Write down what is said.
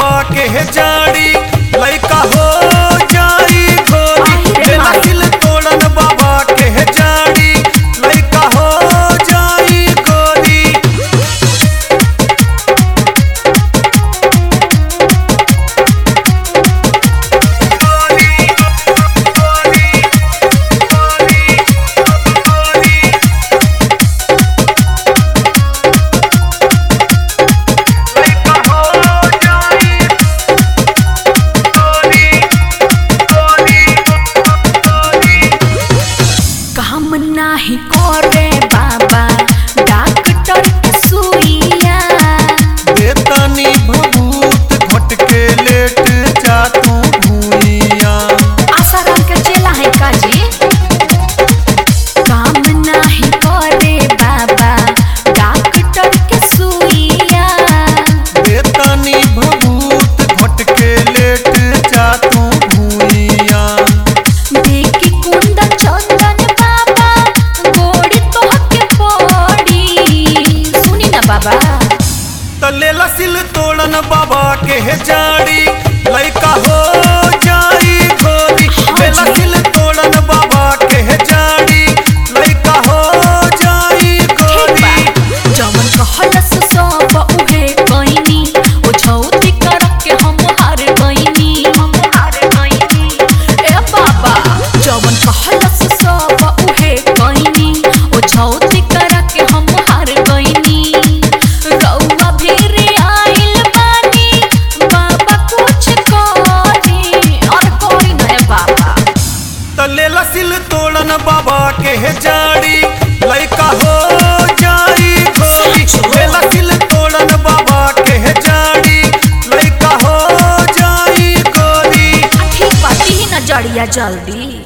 बाबा के जाड़ी लइका हो जाई गोरी आहे रे लेला माई। दिल तोड़न बाबा के जाड़ी लइका हो जाई गोरी काम नाही करे बाबा डॉक्टर के सुइया बेतनी भभूत घट के लेट जा तू भूइया आसाराम के चेला है काजी काम नाही करे बाबा डॉक्टर के सुइया बेतनी भभूत घट के लेट जा तू भूइया देखी कुंदन चंदन बाबा गोड़ी तो के पड़ी सुनी ना बाबा तलेला सिल तोड़न बाबा के जाड़ी लइका हो जाई गोरी हाँ लेला जी। सिल तोड़न बाबा के जाड़ी लइका हो जाई ठीक बा गोरी जवन कहलस सब उहे कइनी ओ छौती कर के हम हार गइनी हम हार गइनी ए बाबा जवन कहलस सब उहे कइनी ओ छौती कर के हम हार गइनी रउआ भेरे आइल बानी बाबा कुछ करी और करी ना ए बाबा तलेला सिल तोड़न बाबा के जाड़ी लइका हो जाई गोरी सच हो। लेला सिल तोड़न बाबा के जाड़ी लइका हो जाई गोरी ठीक बाती ही ना जड़िया जल्दी